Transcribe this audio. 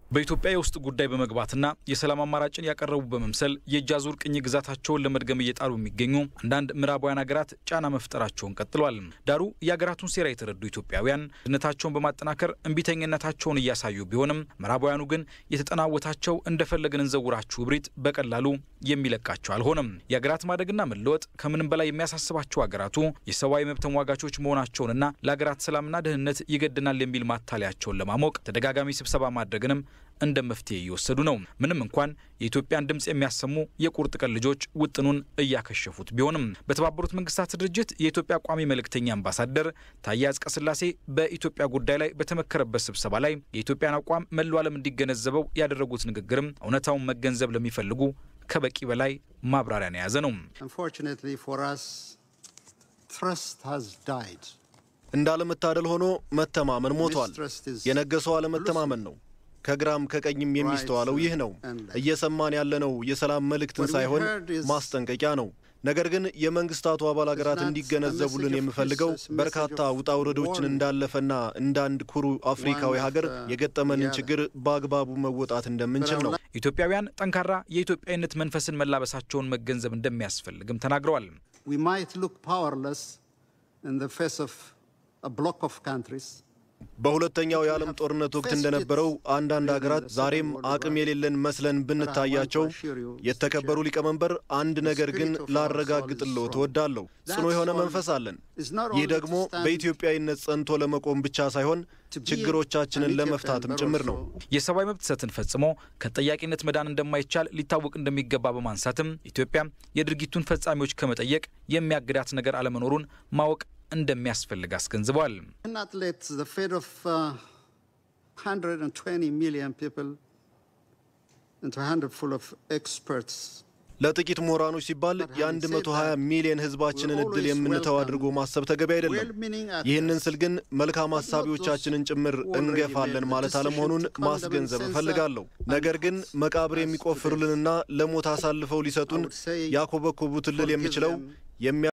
በኢትዮጵያ የውስጥ ጉዳይ በመግባትና የሰላም አማራጭን ያቀረቡ በመምሰል የእጅ አዙር ቅኝ ግዛታቸውን ለመድገም እየጣሩ የሚገኙ አንዳንድ ምዕራባውያን ሀገራት ጫና መፍጠራቸውን ቀጥለዋል። ዳሩ የሀገራቱን ሴራ የተረዱ ኢትዮጵያውያን ድነታቸውን በማጠናከር እምቢተኝነታቸውን እያሳዩ ቢሆንም ምዕራባውያኑ ግን የተጠናወታቸው እንደፈለግን እንዘውራችሁ እብሪት በቀላሉ የሚለቃቸው አልሆነም። የሀገራት ማደግና መለወጥ ከምንም በላይ የሚያሳስባቸው ሀገራቱ የሰብአዊ መብት ተሟጋቾች መሆናቸውንና ለሀገራት ሰላምና ደህንነት ይገድናል የሚል ማታለያቸውን ለማሞቅ ተደጋጋሚ ስብሰባ ማድረግንም እንደ መፍትሄ እየወሰዱ ነው። ምንም እንኳን የኢትዮጵያን ድምፅ የሚያሰሙ የቁርጥ ቀን ልጆች ውጥኑን እያከሸፉት ቢሆንም በተባበሩት መንግስታት ድርጅት የኢትዮጵያ ቋሚ መልእክተኛ አምባሳደር ታዬ አጽቀሥላሴ በኢትዮጵያ ጉዳይ ላይ በተመከረበት ስብሰባ ላይ የኢትዮጵያን አቋም መላው ዓለም እንዲገነዘበው ያደረጉት ንግግርም እውነታውን መገንዘብ ለሚፈልጉ ከበቂ በላይ ማብራሪያን የያዘ ነው። እንዳለመታደል ሆኖ መተማመን ሞቷል። የነገሰው አለመተማመን ነው። ከግራም ከቀኝም የሚስተዋለው ይህ ነው። እየሰማን ያለነው የሰላም መልእክትን ሳይሆን ማስጠንቀቂያ ነው። ነገር ግን የመንግስታቱ አባል ሀገራት እንዲገነዘቡልን የምፈልገው በርካታ ውጣ ውረዶችን እንዳለፈና እንደ አንድ ኩሩ አፍሪካዊ ሀገር የገጠመንን ችግር በአግባቡ መወጣት እንደምንችል ነው። ኢትዮጵያውያን ጠንካራ የኢትዮጵያዊነት መንፈስን መላበሳቸውን መገንዘብ እንደሚያስፈልግም ተናግረዋል። በሁለተኛው የዓለም ጦርነት ወቅት እንደነበረው አንዳንድ ሀገራት ዛሬም አቅም የሌለን መስለን ብንታያቸው፣ የተከበሩ ሊቀመንበር፣ አንድ ነገር ግን ላረጋግጥልዎ እወዳለሁ። ጽኑ የሆነ መንፈስ አለን። ይህ ደግሞ በኢትዮጵያዊነት ጸንቶ ለመቆም ብቻ ሳይሆን ችግሮቻችንን ለመፍታትም ጭምር ነው። የሰብአዊ መብት ጥሰትን ፈጽሞ ከጠያቂነት መዳን እንደማይቻል ሊታወቅ እንደሚገባ በማንሳትም ኢትዮጵያ የድርጊቱን ፈጻሚዎች ከመጠየቅ የሚያግዳት ነገር አለመኖሩን ማወቅ እንደሚያስፈልግ አስገንዝበዋል። ለጥቂት ምሁራኖች ሲባል የ120 ሚሊዮን ሕዝባችንን እድል የምንተው አድርጎ ማሰብ ተገቢ አይደለም። ይህንን ስል ግን መልካም ሀሳቢዎቻችንን ጭምር እንገፋለን ማለት አለመሆኑን ማስገንዘብ እፈልጋለሁ። ነገር ግን መቃብር የሚቆፍሩልንና ለሞት አሳልፈው ሊሰጡን ያኮበኮቡትን ልል የምችለው